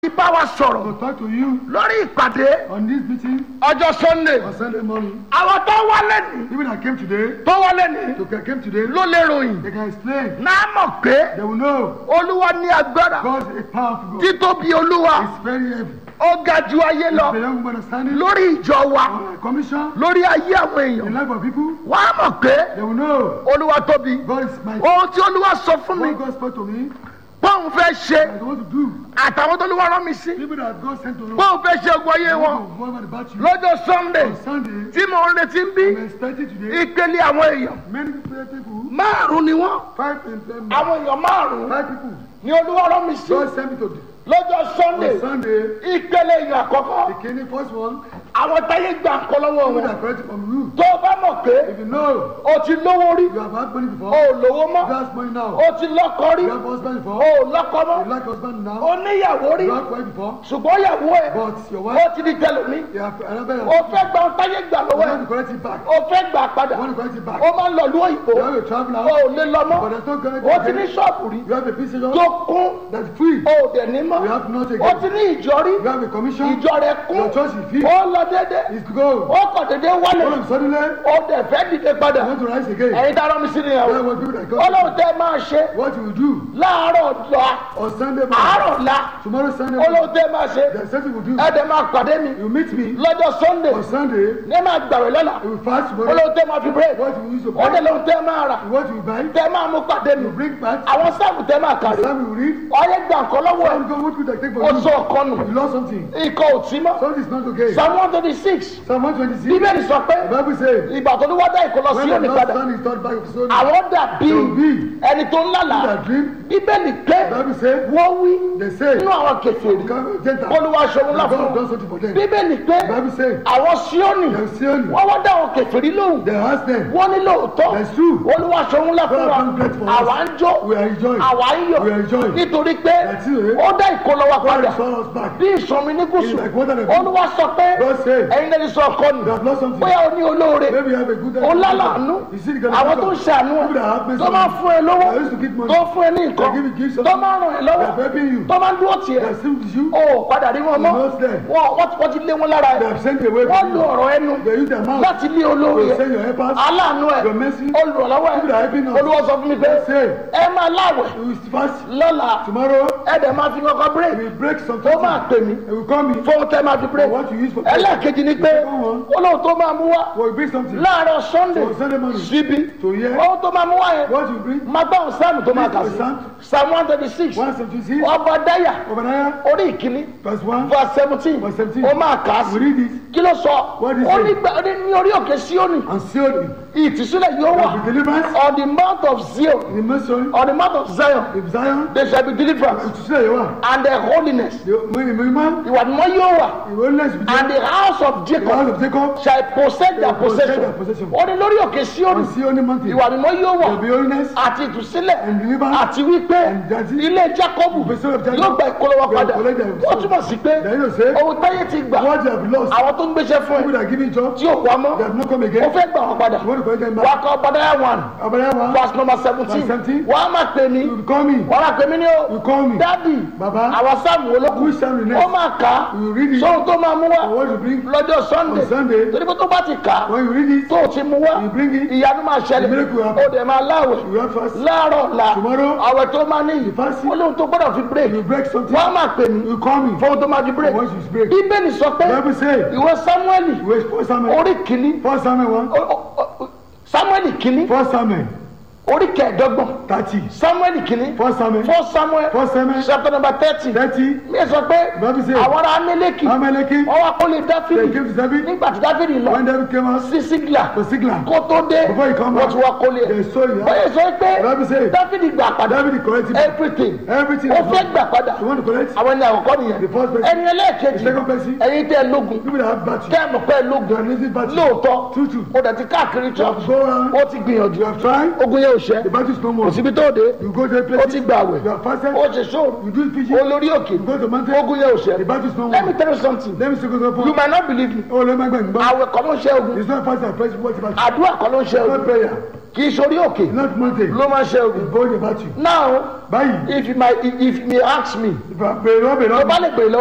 bá wa sọ̀rọ̀ to talk to you lórí ìpàdé on this meeting ọjọ́ sunday on Sunday morning. àwọn tó wálé ní People that came today, tó wálé ní to came today, ló lè ròyìn they can explain. náà mọ̀ pé They will know olúwa ní agbára God is a powerful God. títóbi olúwa It's very heavy. ó ga ju ayé The lọ young woman understanding lórí ìjọ wa on a commission, lórí ayé àwọn the èèyàn life of people, wọ́n á mọ̀ pé they will know olúwa tóbi God is my ohun tí olúwa sọ fún mi What God spoke to me, bóun fẹ́ ṣe I want to do. àtàwọn tó olúwa rán mi sí People that God sent to know, bóun fẹ́ ṣe ogun ayé I wọn want to go over the battle. lọ́jọ́ sunday On Sunday, tí mo ń retí ń bí I'm expecting today, ìpele àwọn èèyàn many people, márùn ni wọ́n five in them, àwọn èèyàn márùn five people, ni olúwa rán mi sí God sent me to lọ́jọ́ sunday on Sunday, ìpele èèyàn àkọ́kọ́ the king, first one, àwọn táyé gbà ń kọ́ lọ́wọ́ people wọn that correct from you. tó o bá mọ̀ pé If you know o ti lówó rí you have had money o before, ò lówó mọ́ you have money now, o ti lọ́kọ rí you have husband o before, ò lọ́kọ mọ́ you like husband now, o níyàwó rí you have wife before, ṣùgbọ́n ìyàwó ẹ̀ but your ó wife, ti di tẹlomi you have another, o you fẹ́ gba ohun táyé gbà lọ́wọ́ ẹ̀ want to correct it back, o fẹ́ gbà padà you want to correct it back, o máa ń lọ lú òyìnbó you have a travel o now, ò lè lọ mọ́ but there's no correct o ti ní again. ṣọ́ọ̀bù rí You have a business tó kún that's free, o ò dẹ̀ ní mọ́ you have not o again, ti ní ìjọ rí you have a commission, ìjọ rẹ̀ kún your church is free, ó lọ déédéé it's to go. ó kọ̀ déédéé wálé All of a sudden, you ó dẹ̀ fẹ́ dìde padà want to rise again. ẹ̀yin tá a rán mi sí nìyẹn That's o what people that come. ọlọ́run tẹ́ máa ṣe What you will do láàárọ̀ la on Sunday àárọ̀ morning, la tomorrow Sunday ọlọ́run morning, tẹ́ máa ṣe there's something you will do. ẹ̀dẹ̀ máa pàdé mi You meet me lọ́jọ́ sunday on Sunday, ní máa gbàwé lọ́la you will fast tomorrow. ọlọ́run tẹ́ máa fi break What you use to ó dẹ̀ buy, lọ́run tẹ́ máa rà what you buy, tẹ́ máa mú pàdé mi you bring back. àwọn sáàbù tẹ́ máa kàrí Some you read, ọyẹ gbà nǹkan lọ́wọ́ ẹ̀ some go what could I take for ó you? sọ ọkọ nù You lost something. ikọ̀ ò tí mọ́ Something is not okay. psalm one twenty six Psalm 126. bíbélì sọ pé The Bible says, ìgbà tó ní wọ́n dá ìkọlọ sí when the òní Lord padà stand is turned back of Zion, àwọn dàbí they will be ẹni tó ń lálàá that dream. bíbélì pé The Bible says, wọ́n wí they say, nínú àwọn kèfèrí Gentiles, olúwa ṣòro ńlá God fún has wọn done something for them. bíbélì pé The Bible says, àwọn síónì they have seen, wọ́n wá dá àwọn kèfèrí lóhùn they ask them, wọ́n ní lóòótọ́ That's true. olúwa ṣòro ńlá fún God wa has done great for us. àwa ń jó we are enjoying. àwa ń yọ̀ We are enjoying. nítorí pé That's it. ó dá ìkọlọ wa God padà has brought us back. bí ìsọmi ní gúúsù It's like water that- olúwa sọ pé God said, ẹ̀yin lẹ́ni sọ ọkọ nù they have lost something. bóyá o ní olóore Maybe you have a good ó lálàánú You see the kind of àwọn tó ń people ṣàánú ẹ that have tó máa fún ẹ lówó They used to give money. tó fún ẹ ní nǹkan They give you gifts. tó máa ràn ẹ They are lọ́wọ́ helping you. tó máa ń dúró tiẹ̀ They are still with you. ó padà rí wọn mọ́ You know them. wọn wọ́n ti- wọ́n ti lé wọn lára They ẹ have sent away wọ́n from lo you. ọ̀rọ̀ ẹnu They use their mouth láti lé olóore to ẹ send your helpers. aláàánú ẹ Your mercy. olùrànlọ́wọ́ ẹ People that are helping us. olúwa sọ fún mi pé They say, ẹ máa láwẹ̀ we will fast lọ́la tomorrow. ẹ dẹ̀ máa fi kọ́kọ́ We bírèkì will break some ó máa pè mí They will call me. fóun tẹ́ máa fi For bírèkì what you use for prayer. ẹlẹ́ẹ̀kejì ni pé olóhùn tó máa mú wá We will bring something. láàárọ̀ sunday For Sunday morning. síbi To hear. ohun tó máa mú wá yẹn What you bring. máa gbọ́ àwọn sáàmù tó máa kà sí Psalm. psalm one thirty six One seventy-six. ọba dáyà Obadiah. orí ìkíní Verse one. verse seventeen Verse 17. ó máa kà á We sí read it. kí ló sọ What is ó it? ní gbà- ó ní ní orí òkè síónì And sealed it. ìtìsílẹ̀ yóò There wà will be deliverance. on the mount of zion In the Mason. on the mount of zion In Zion. there shall be deliverance To say you are. and the holiness The man. ìwà mímọ́ yóò wà The holiness with and the house of the jacob house of Jacob. shall possess their Shall possess possession their possession. ó ní lórí òkè síónì On Sion mountain. ìwà mímọ́ yóò wà There will be holiness. àti ìtúsílẹ̀ And deliverance. àti wípé And judging. ilé jacob The son of Jacob. yóò gba ìkólọ́wọ́ They padà will collect their ó túmọ̀ sí pé Then you say. ohun táyé ti gbà What they have lost. àwọn tó ń gbéṣẹ́ fún People ẹ that are giving job. tí ò wá mọ́ They have not come ó again. fẹ́ gbà wọ́n padà You want to collect them wà á back. kọ́ padà one Obadiah one. verse number seventeen Verse 17. wà á máa pè mí You call me. wà á máa pè mí ní o You call me. dádì Baba. àwọn sáàmù olókùn Which Psalm the ó next? máa kà á You read it. sóhun tó máa mú wá And what you bring. lọ́jọ́ sunday On Sunday. torí pé tó bá ti kà á When you read it. tó o ti mú wá You bring it. ìyanu máa ṣẹlẹ̀ The miracle will happen. ó dẹ̀ máa láwẹ̀ You have fast. láàárọ̀ ọ̀la Tomorrow. àwẹ̀ tó máa ní You fast. olóhun tó gbọ́dọ̀ fi break You break something. wọ́n á máa pè mí You call me. fóhun tó máa fi break And once you break. bíbélì sọ pé The Bible say. ìwé samueli Wait, First Samuel. orí kìíní First Samuel one. ó- ó- ó- samueli kìíní First Samuel. orí kẹẹ̀ẹ́dọ́gbọ̀n Thirty. samueli kìíní First Samuel. fún samuel First Samuel. chapter number thirty Thirty. mi sọ pé The Bible say. àwọn ará amẹ́lẹ́kì Amaleki. wọ́n wá kó lè They dáfídì came to David. nígbà tí dáfídì lọ When David came out. sí sígìlà To Sigla. kó tó dé Before he come wọ́n back. ti wá kó lè They saw you. bóyá sọ pé The Bible say. dáfídì gbà padà David corrected everything everything. ó fẹ́ gbà padà You want to correct? àwọn ẹni àkọ́kọ́ nìyẹn The first person. ẹni The ẹlẹ́ẹ̀kejì second person. ẹ̀yin tẹ́ ẹ lógun People that have battery. tẹ́ ẹ mọ̀ pé ẹ They lógun are using battery. lóòótọ́ True, true. ó dẹ̀ ti káàkiri You church have go around. ó ti gbìyànjú You have tried. ogun yẹn ò ṣẹ́ The battle is no more. kò síbi tó dé You go to a ó place. ti gbà wẹ̀ You have fasted. ó ti sóòrù You do fishing. olórí òkè You go to mountain. ogun yẹn ò The ṣẹ́ battle is no let me more. tell you something Let me see what's you up. might not believe me Oh, let me go. àwẹ̀ kọ́ ló ń ṣe ogun It's not fast and fresh. What's about? àdúrà kọ́ ló ń ṣe It's not ogun prayer. kì í sórí òkè not mountain. ló máa ń ṣe ogun It's going about you. now Báyìí, if you might if you may ask me ìfà bèrè lọ́bẹ̀ tó bá lọ́bẹ̀. lè pè lọ